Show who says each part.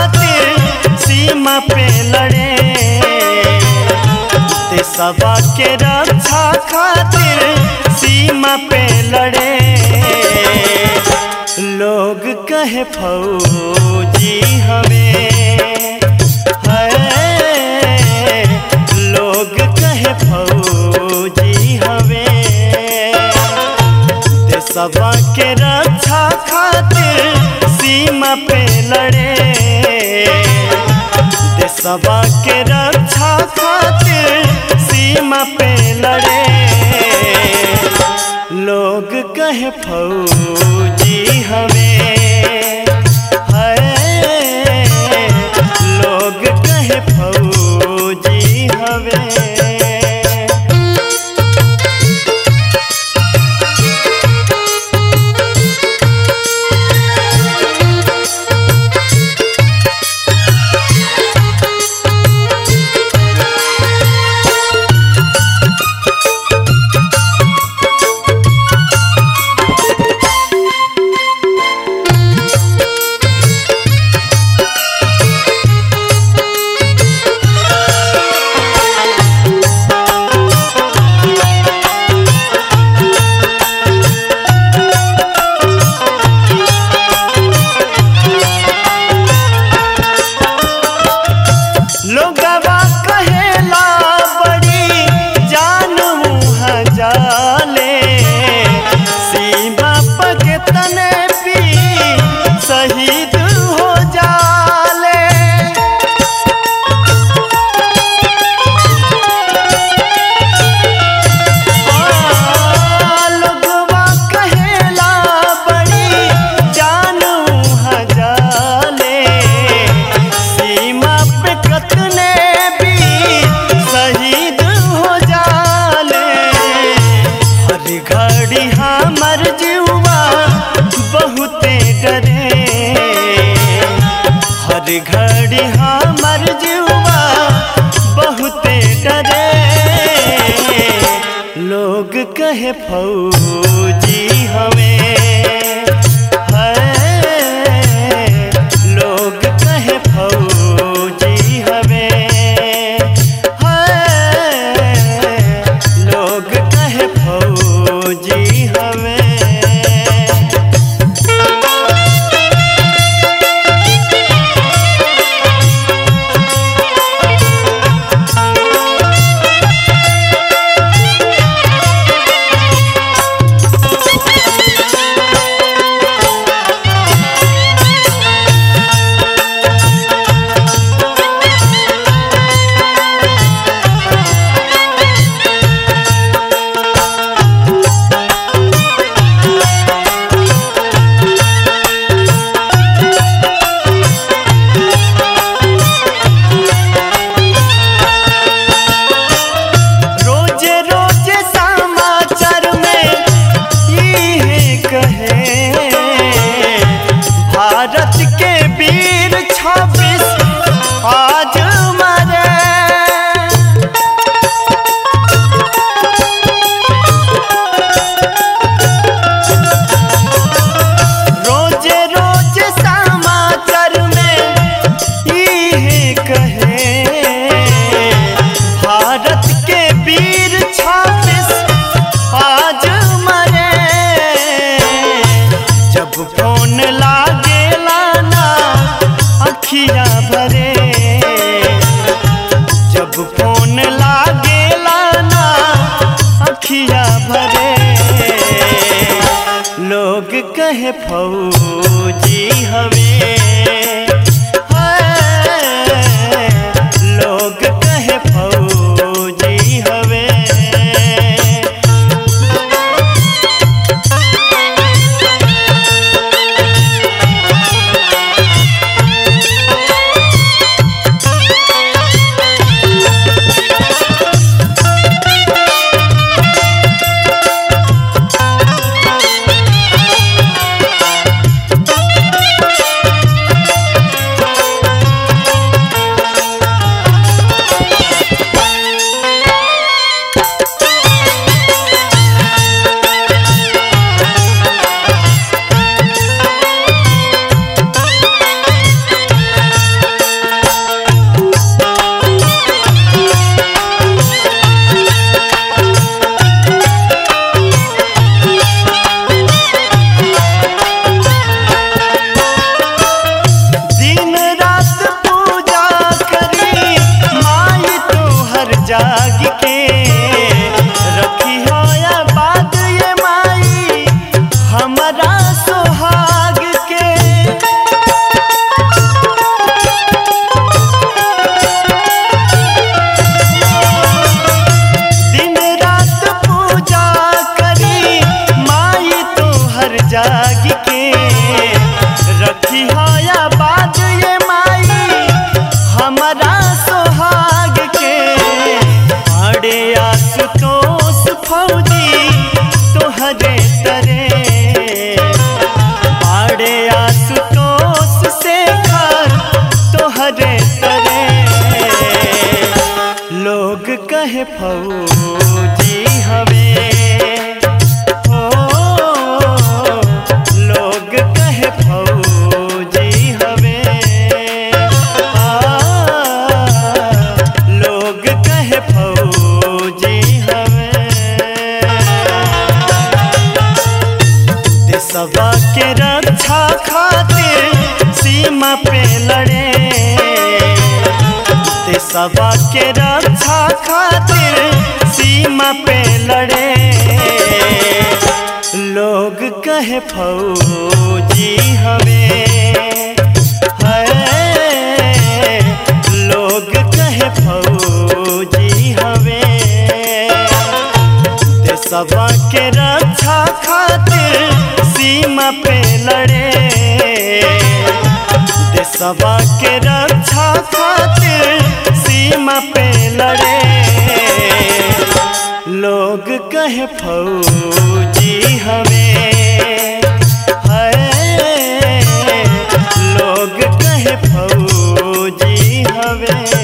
Speaker 1: खातिर सीमा पे लड़े देशवा के रक्षा खातिर सीमा पे लड़े लोग कहे फौजी हमें है लोग कहे फौजी हमें देशवा के रक्षा खातिर सीमा पे लड़े देशवा के रक्षा खातिर सीमा पे लड़े लोग कहे फौजी हमें है लोग कहे फौजी हमें लोगवा कहेला बड़ी जान मुँह जाले सीमा पग तने भी शहीद हो जाले आ, लोगवा कहेला बड़ी जान मुँह जाले सीमा पे कतने भी शहीद हो जाले हर घड़ी हमर जीवा बहुते डरे हर घड़ी हमर जीवा बहुते डरे लोग कहे फौजी हमें है लोग कहे फौजी हमें है लोग कहे फौजी हमें रोजे रोजे समाचार में ये कहे भारत के वीर छब्बीस आज मरे रोजे रोजे समाचार में ये कहे भारत के वीर छब्बीस आज मरे जब फोन लागेला ना अखिया भरे जब फोन लागेला ना अखिया भरे लोग कहे फौजी हमें है लोग कहे फौजी हमें कहे फौजी हवे ओ लोग कहे फौजी हवे आ लोग कहे फौजी हवे देशवा के रक्षा खातिर सीमा पे लड़े देशवा के रक्षा खातिर सीमा पे लड़े लोग कहे फौजी हवे है लोग कहे फौजी हवे देशवा के रक्षा खातिर सीमा पे लड़े देशवा के रक्षा खातिर सीमा पे लड़े लोग कहे फौजी हवे है लोग कहे फौजी हवे